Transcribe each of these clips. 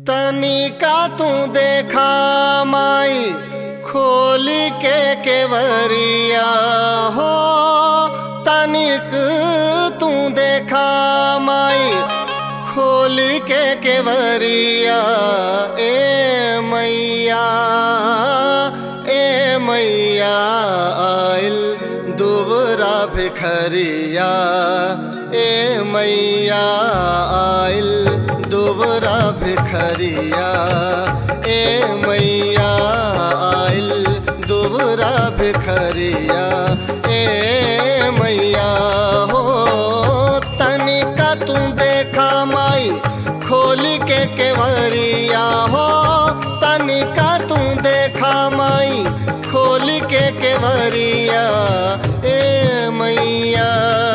तनिका तू देखा माई खोली के केवरिया हो तनिक तू देखा माई खोली के केवरिया ए मैया ए मैया आइल दुबरा भिखरिया ए मैया आइल दुबरा भिखरिया ए मैया आइल दुबरा भिखरिया ए मैया हो तनिका तू देखा माई खोली के केवरिया हो तनिका तू देखा माई खोली के केवरिया ए मैया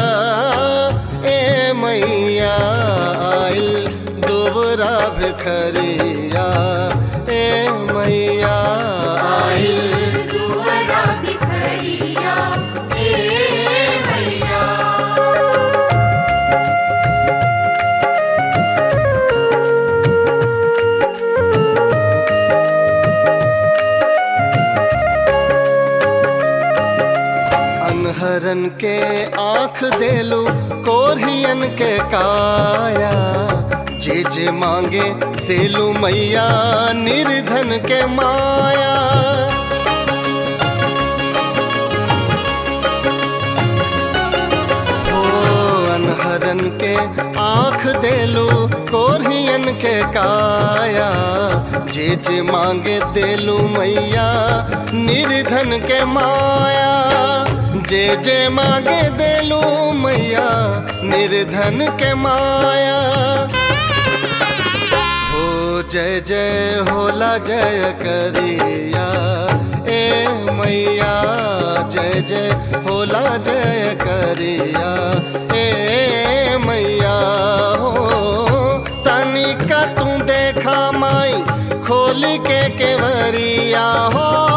ए मैया आइल दुबरा भिखरिया ए मैया आइल दुआरा भिखरिया ए मैया अनहरन के आंख देलू कोरियन के काया जे जे मांगे देलू मैया निर्धन के माया ओ अनहरन के आंख देलू कोरियन के काया जे जे मांगे देलू मैया निर्धन के माया जे जे मांगे देलू मैया निर्धन के माया हो जय जय होला जय करिया ए मैया जय जय होला जय करिया ए मैया हो तनिका तू देखा माई खोली के केवरिया हो